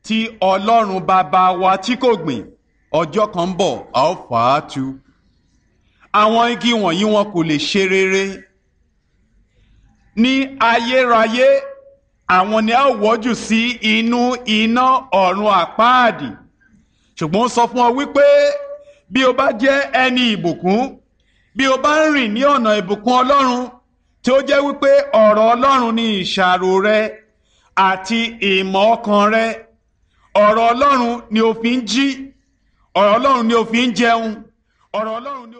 tí ọlọ́run bàbá wa tí kò gbìn ọjọ́ kan ń bọ̀ a ó fà á tu àwọn igi wọ̀nyí wọn kò lè ṣe rere ní ayérayé àwọn ni a ó wọ́jù sí inú iná ọ̀run àpáàdì ṣùgbọ́n ó sọ fún ọ wípé bí o bá jẹ́ ẹni ìbùkún bí o bá ń rìn ní ọ̀nà ìbùkún ọlọ́run tí ó jẹ́ wípé ọ̀rọ̀ ọlọ́run ni ìṣàrò rẹ àti ìmọ̀ ọkàn rẹ ọ̀rọ̀ ọlọ́run ni o fi ń jí ọ̀rọ̀ ọlọ́run ni o fi ń jẹun ọ̀rọ̀ ọlọ́run ni